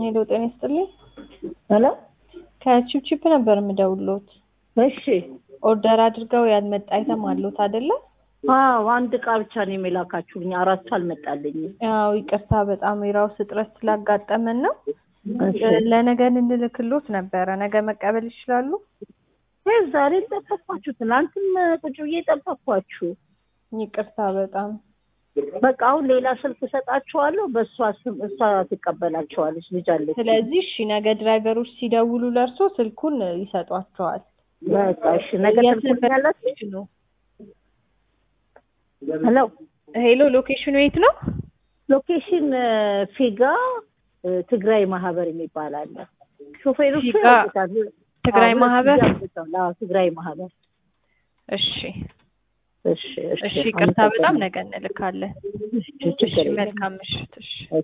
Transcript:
ሄሎ ጤና ይስጥልኝ። ሄሎ ከቺፕቺፕ ነበር የምደውልዎት። እሺ። ኦርደር አድርገው ያልመጣ አይተም አለዎት አይደለ? አዎ አንድ እቃ ብቻ ነው የላካችሁልኝ፣ አራቱ አልመጣልኝም። ያው ይቅርታ በጣም የራስ እጥረት ስላጋጠመን ነው። እሺ። ለነገ እንልክልዎት ነበረ። ነገ መቀበል ይችላሉ? ይህ ዛሬ ጠበቅኳችሁ፣ ትናንትም ቁጭ ብዬ ጠበቅኳችሁ። ይቅርታ በጣም በቃ አሁን ሌላ ስልክ እሰጣችኋለሁ፣ በእሷ ስም እሷ ትቀበላቸዋለች። ልጅ አለች። ስለዚህ እሺ፣ ነገ ድራይቨሮች ሲደውሉ ለእርሶ ስልኩን ይሰጧቸዋል። በቃ እሺ። ነገ ትልኩልኛላችሁ? ነው ሄሎ ሄሎ፣ ሎኬሽኑ የት ነው? ሎኬሽን ፊጋ እ፣ ትግራይ ማህበር የሚባል አለ። ሾፌሮቹ ፊጋ ያውቁታል። ትግራይ አዎ፣ ማህበር። ያውቁታል። አዎ፣ ትግራይ ማህበር። እሺ እሺ፣ እሺ። እሺ፣ ይቅርታ በጣም ነገ እንልካለን። ችግር እሺ፣ የለም። መልካም ምሽት። እሺ